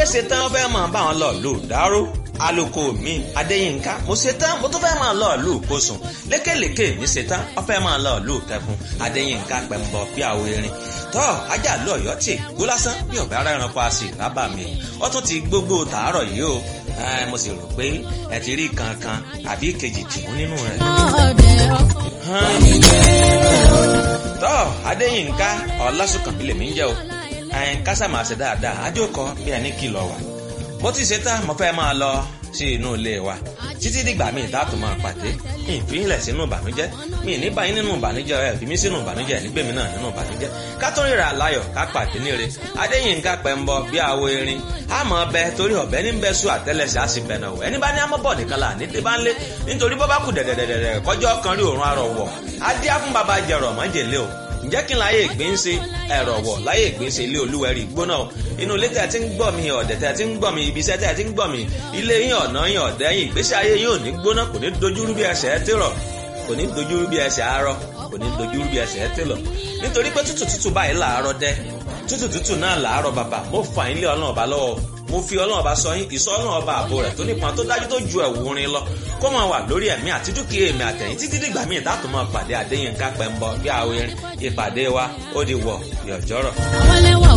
ṣe tán ó fẹ́ máa bá wọn lọ lù dáró aloko mi adéyínká mo ṣe tán mo tún fẹ́ máa lọ lù kóṣùn lékèlékè mi ṣe tán ó fẹ́ máa lọ lù kẹfún adéyínká pẹ̀mbọ bí àwọ erin tọ́ ajá lọ ọ̀yọ́ tì gbó lásán bí ọ̀bẹ ara ẹranko a sì rábà mi ó tún ti gbogbo tàárọ̀ yìí o mo sì rò pé ẹ ti rí kankan àbí kejì tìmú nínú rẹ̀. tọ́ adéyínká ọlásùnkànmí lèmi ń jẹ́ o ẹn kásá máa ṣe dáadáa àjòkọ bí ẹni kìlọ̀ wà. mo ti ṣe tán mo fẹ́ máa lọ sí inú ilé wa títí dìgbà míì dáàtò máa pàdé ìfínlẹ̀ sínú ìbànújẹ́ mi ní báyìí nínú ìbànújẹ́ ẹ̀ fi mí sínú ìbànújẹ́ nígbèmí náà nínú ìbànújẹ́ ká tó ríra láyọ̀ ká pàdé níre adéyínká pẹ̀mbọ bí àwo erin àmọ́ ọbẹ̀ torí ọ̀bẹ ní bẹ́ẹ̀ sùn àtẹ́lẹsẹ̀ á sì bẹ̀nà wọ̀ ẹni bá ní amọ́bọ̀ nìkan là ní tí bá ń lé nítorí bọ́ bá kù dẹ̀dẹ̀dẹ̀dẹ̀ kọjọ́ kan rí òórùn arọ̀ wọ̀ adé á fún baba jẹrọ mọ́jèlé o ǹjẹ́ kí n láyé ìgbín ṣe ẹ̀rọ wọ̀ láyé ìgbín ṣe ilé olúwẹ̀rí gbóná o inú ilé tẹ̀ tí ń gbọ́ mi ọ̀dẹ̀ tẹ̀ tí ń gbọ́ mi ibi iṣẹ́ tẹ̀ tí ń gbọ́ mi ilé yín ọ̀nà yín ọ̀dẹ́ yín ìgbésí ayé yín ò ní gbóná kò ní dojúrú bí ẹsẹ̀ ẹ tèrọ̀ kò ní dojúrú bí ẹsẹ̀ arọ kò ní dojúrú bí ẹsẹ̀ ẹ tèlọ̀ nítorí pé tútù tútù báyìí làárọ̀ dẹ́ tútù tútù náà làárọ̀ bàbà mo fà yín lé ọlọ́run ọba lọ́wọ́ mo fi ọlọ́run ọba sọ yín ìsọ ọlọ́run ọba àbò rẹ̀ tó nípọn tó dájú tó ju ẹ̀wù orin lọ kó máa wà lórí ẹ̀mí àti dúkìá èmi àtẹ̀yìn títí dìgbà míì tá a tún máa pàdé Adéyínká Pẹ́ńbọ bí àwọn ìpàdé wa ó di wọ̀ yọ̀jọ́rọ̀. àwọn ẹlẹ́wà